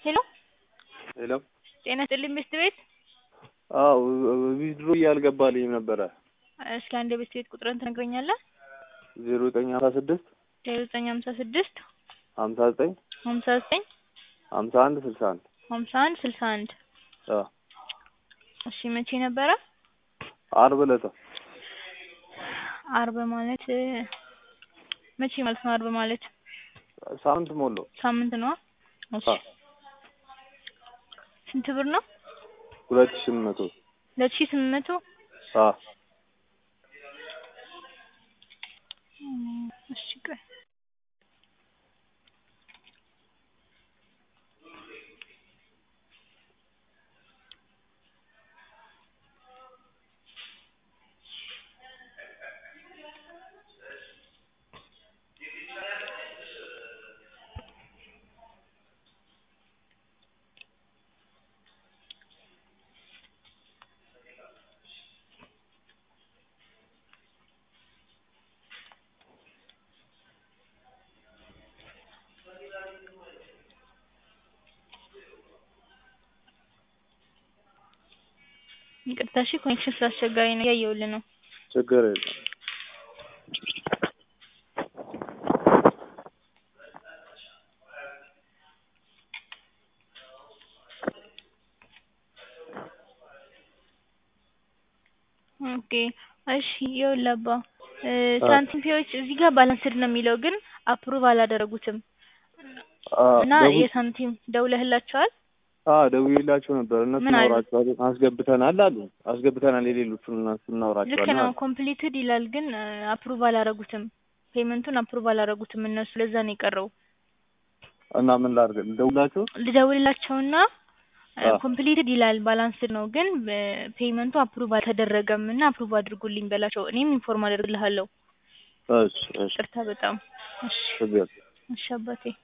ሄሎ ሄሎ ጤና ይስጥልኝ ሚስት ቤት አዎ ዊዝድሮ እያልገባልኝ ነበረ እስኪ አንድ የቤት ቤት ቁጥርን ትነግረኛለህ? ዜሮ ዘጠኝ ሀምሳ ስድስት ዜሮ ዘጠኝ ሀምሳ ስድስት ሀምሳ ዘጠኝ ሀምሳ ዘጠኝ ሀምሳ አንድ ስልሳ አንድ ሀምሳ አንድ ስልሳ አንድ አዎ እሺ መቼ ነበረ? አርብ ዕለት አርብ ማለት መቼ ማለት ነው? አርብ ማለት ሳምንት ሞላው ሳምንት ነዋ። እሺ አዎ ስንት ብር ነው? ሁለት ሺህ ስምንት መቶ ሁለት ሺህ ስምንት መቶ አዎ እሺ ቆይ ይቅርታ እሺ ኮኔክሽን ስላስቸጋሪ ነው እያየሁልህ ነው። ችግር የለም ኦኬ እሺ ይኸውልህ አባ ሳንቲም ፔዎች እዚህ ጋር ባላንስድ ነው የሚለው ግን አፕሩቭ አላደረጉትም እና የሳንቲም ደውለህላቸዋል? አዎ ደውዬላቸው ነበር እነሱ ምን አሉ? እናወራቸዋለን አስገብተናል አሉ አስገብተናል የሌሎቹን እነሱ ልክ እናወራቸዋለን ነው አሉ ኮምፕሊትድ ይላል ግን አፕሩቭ አላደረጉትም ፔመንቱን አፕሩቭ አላደረጉትም እነሱ ለዛ ነው የቀረው እና ምን ላድርግ ልደውላቸው ልደውልላቸውና አዎ ኮምፕሊትድ ይላል ባላንስድ ነው ግን ፔመንቱ አፕሩቭ አልተደረገም እና አፕሩቭ አድርጉልኝ በላቸው እኔም ኢንፎርም አደርግልሃለሁ እሺ እሺ ይቅርታ በጣም እሺ ችግር እሺ አባቴ